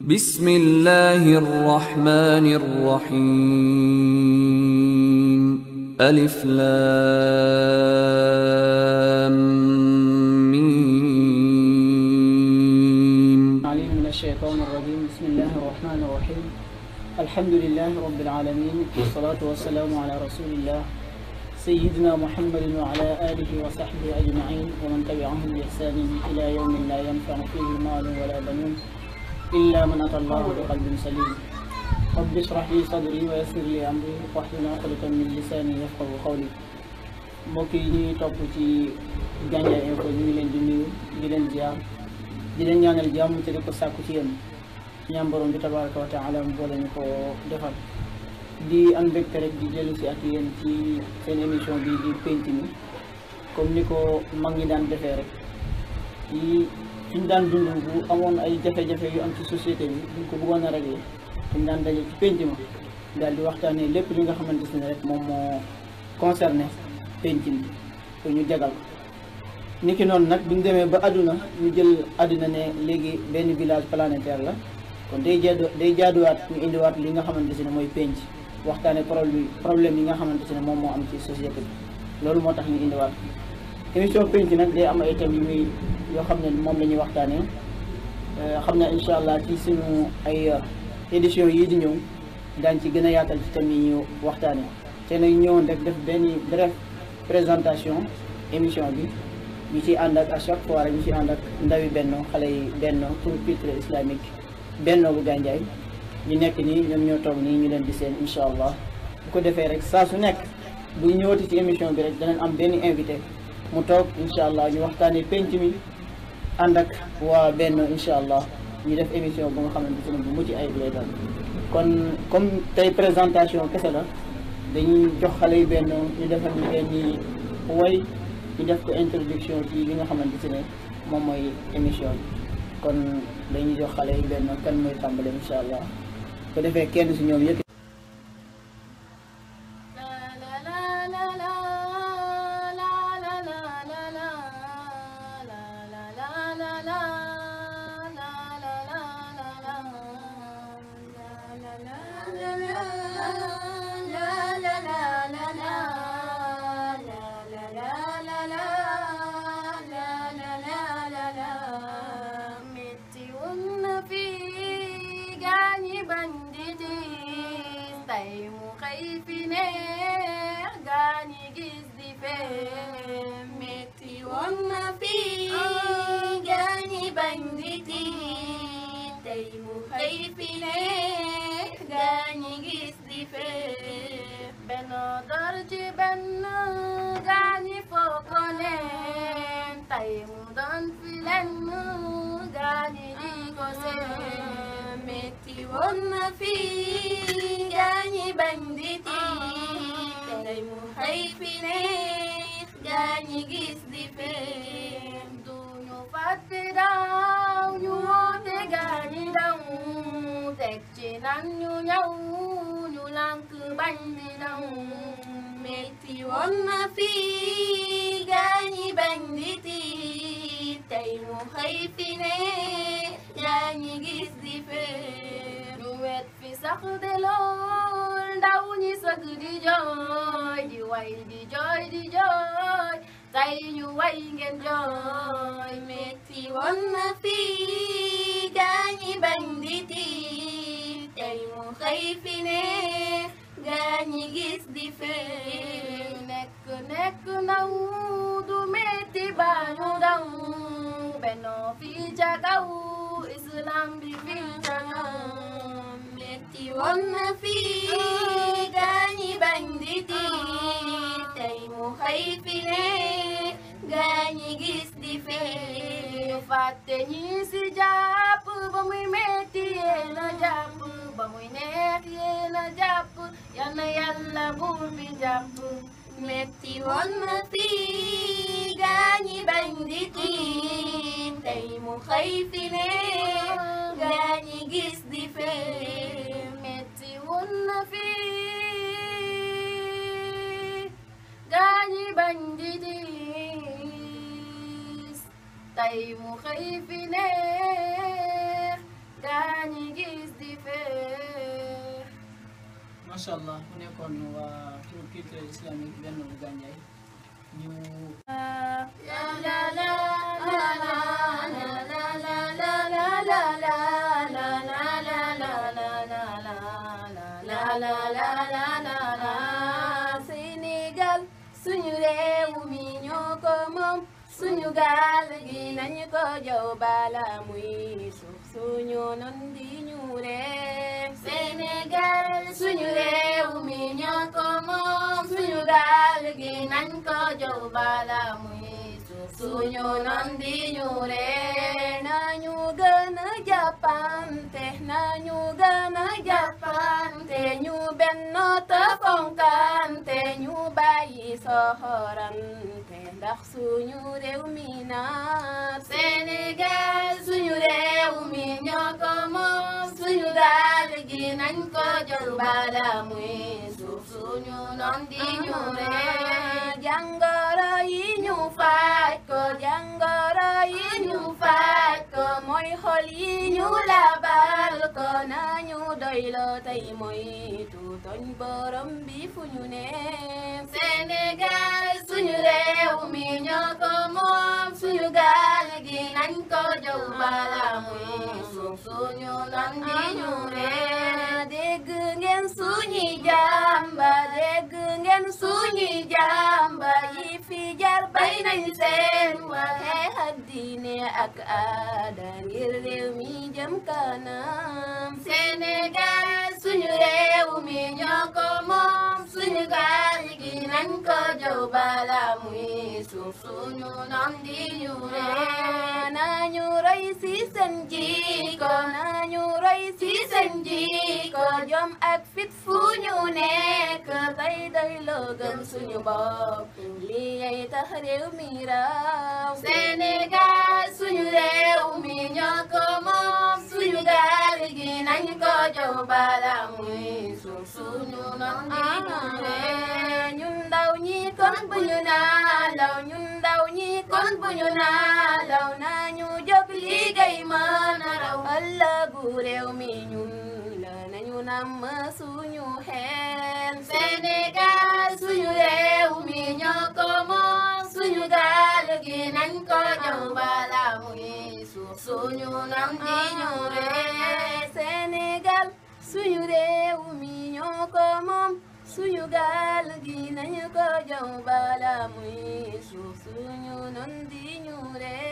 بسم الله الرحمن الرحيم ألف لام ميم عليم من الشيطان الرجيم بسم الله الرحمن الرحيم الحمد لله رب العالمين والصلاة والسلام على رسول الله سيدنا محمد وعلى آله وصحبه أجمعين ومن تبعهم بإحسان إلى يوم لا ينفع فيه مال ولا بنون إلا من أتى الله بقلب سليم رب اشرح لي صدري ويسر لي أمري واحلل عقدة من لساني يفقه قولي mbokk yi ñuy topp ci Gandiaye Infos ñu ngi leen di nuyu di leen ziar di leen ñaanal jàmm te di ko sàkku ci yéen ñaan borom bi tabaraka wa taala mu boole ñu ko defal di am mbégte rek di dellu si ak yéen ci seen émission bi di penc mi comme ni ko mag ñi daan defee rek ci fi ñu daan dund bu amoon ay jafe-jafe yu am ci société bi buñ ko bëggoon a régler fi ñu daan daje ci penc ma daal di waxtaanee lépp li nga xamante ne rek moom moo concerné penc mi pour ñu jagal ko niki noonu nag buñ demee ba àdduna ñu jël àdduna ne léegi benn village planétaire la kon day jaadu day jaaduwaat ñu indiwaat li nga xamante ne mooy penc waxtaane problème problème yi nga xamante ne moom moo am ci société bi loolu moo tax ñu indiwaat émission penc nag day am ay thèmes yu muy yoo xam ne moom la ñuy waxtaanee xam naa incha allah ci suñu ay édition yii di ñëw daañ ci gën a yaatal ci thèmes yi ñu waxtaanee te nag ñëwoon rek def benn bref présentation émission bi ñu ciy ànd ak à chaque fois rek ñu ciy ànd ak ndawi benno xale yi benno pour culture islamique benno bu Gandiaye ñu nekk nii ñoom ñoo toog nii ñu leen di seen incha allah bu ko defee rek saa su nekk bu ñëwati ci émission bi rek danañ am benn invité mu toog incha allah ñu waxtaanee penc mi ànd ak waa benno incha allah ñu def émission bu nga xamante ne bu mucc ayib lay doon kon comme tey présentation kese la dañuy jox xale yi benn ñu defal ñu benn way ñu def ko introduction ci li nga xamante ne moom mooy émission bi kon dañuy jox xale yi benn kan mooy tàmbale incha allah ko defee kenn si ñoom yëpp tey mu xëy fi neex gaañi macha allah mu nekkoon waa tour culturel islamique benn bu Gandiaye ñu Sénégal suñu réew mi ñoo ko moom suñu gaal gi nañu ko jow bala muy suuf suñu non di ñu réew Sénégal suñu réew mi ñoo ko moom suñu gaal gi nañ ko jow bala muy suuf suñu non di ñu réew nañu gën a jàppante nañu gën a jàppante ñu benno te fonkante ñu bàyyi soxorante ndax suñu réew mi naat Sénégal suñu réew mi ñoo ko moom suñu gaal gi nañ ko jël bala muy suuf suñu non di ñu ree jàngoro yi ñu faaj ko jàngoro yi ñu faaj ko mooy xol yi ñu labal ko nañu doylo tey mooy tuutoñ borom bi fu ñu ne Sénégal suñu réew mi ñoo ko moom suñu gaal gi nañ ko jow bala muy suuf suñu non di ñu ree dégg ngeen suñuy jàmba dégg ngeen suñuy jàmba yi fi jar bay nañ seen waxe ak diine ak aada ngir réew mi jëm kanam Sénégal suñu réew mi ñoo ko moom suñu gaal gi nañ ko jow bala muy suuf suñu non di ñu ree nañu roy si seen jiko nañu roy si seen jiko jom ak fit fu ñu nekk tey doy loo gëm suñu bopp lii yay tax réew mi raw Sénégal suñu réew mi ñoo ko moom suñu gaal gi nañ ko jow bala muy suuf suñu non di ñu ree ñun ndaw ñi kon bu ñu naalaw ñun ndaw ñi kon bu ñu naalaw nañu jóg liggéey mën a raw ëllëgu réew mi ñun la nañu namm suñu xel Sénégal suñu réew mi ñoo ko moom suñu gaal gi nañ ko jow bala muy suuf suñu nam di ñu ree Sénégal suñu réew mi ñoo ko moom suñu gaal gi nañu ko jow bala muy suuf suñu non di ñu ree